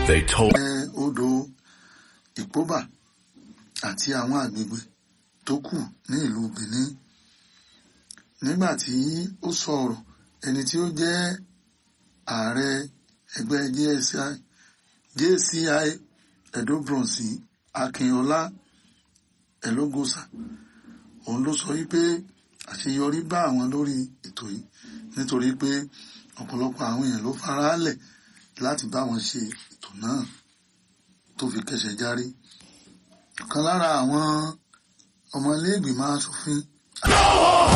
They told ẹ odò ìpóbà àti àwọn àgbègbè tó kù ní ìlú Benin nígbà tí ó sọ ọ̀rọ̀ ẹni tí ó jẹ́ ààrẹ ẹgbẹ́ JCI JCI Edo Bronze Akínọlá Ẹlógósà òun ló sọ wípé àṣeyọrí bá àwọn lórí ètò yìí nítorí pé ọ̀pọ̀lọpọ̀ àwọn èèyàn ló faraálẹ̀ láti bá wọn ṣe ètò náà tó fi kẹsẹ̀ járí ọ̀kan lára àwọn ọmọ ilé ìgbìmọ̀ asòfin